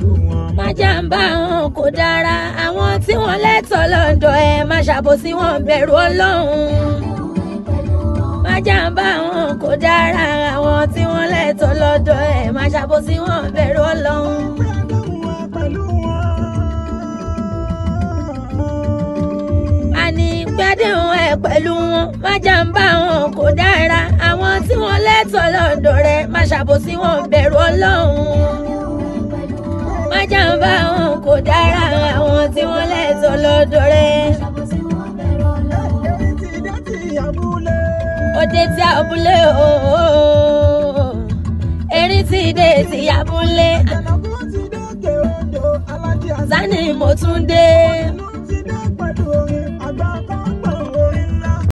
má jàǹbá wọn kò dára àwọn tí wọ́n lẹ́tọ̀ọ́ lọ́dọ̀ ẹ má ṣàbòsí wọn bẹ̀rù ọlọ́run má jàǹbá wọn kò dára àwọn tí wọ́n lẹ́tọ̀ọ́ lọ́dọ̀ ẹ má ṣàbòsí wọn bẹ̀rù ọlọ́run. àní gbádùn ẹ pẹ̀lú wọn má jàǹbá wọn kò dára àwọn tí wọ́n lẹ́tọ̀ọ́ lọ́dọ̀ rẹ má ṣàbòsí wọn bẹ̀rù ọlọ́run má jàǹbá wọn kò dára àwọn tí wọ́n lẹ́tọ̀ọ́ lọ́dọ̀ rẹ. òde tí abúlé ooo erin ti dé ti abúlé sani mo tún dé